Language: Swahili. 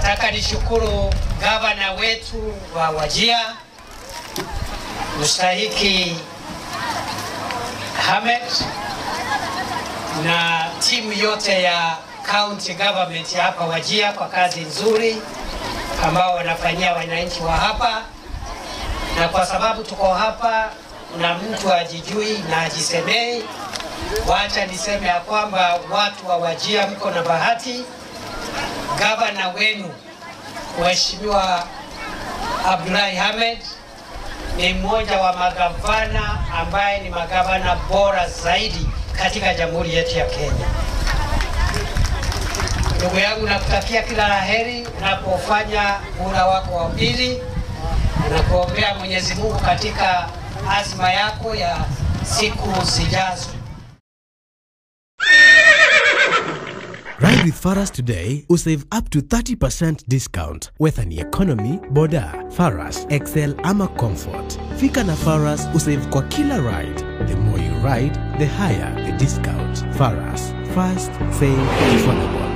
Nataka nishukuru gavana wetu wa Wajia mstahiki Hamed na timu yote ya county government hapa Wajia kwa kazi nzuri ambao wanafanyia wananchi wa hapa, na kwa sababu tuko hapa na mtu ajijui na ajisemei, wacha niseme ya kwamba watu wa Wajia mko na bahati. Gavana wenu Mheshimiwa Abdullahi Hamed ni mmoja wa magavana ambaye ni magavana bora zaidi katika jamhuri yetu ya Kenya. Ndugu yangu, nakutakia kila la heri unapofanya muhula wako wa pili. Nakuombea Mwenyezi Mungu katika azma yako ya siku zijazo. Ride with Faras today usave up to 30% discount whether ni economy, boda, Faras, Excel ama comfort. Fika na Faras usave kwa kila ride. The more you ride, the higher the discount. Faras, fast, safe, affordable.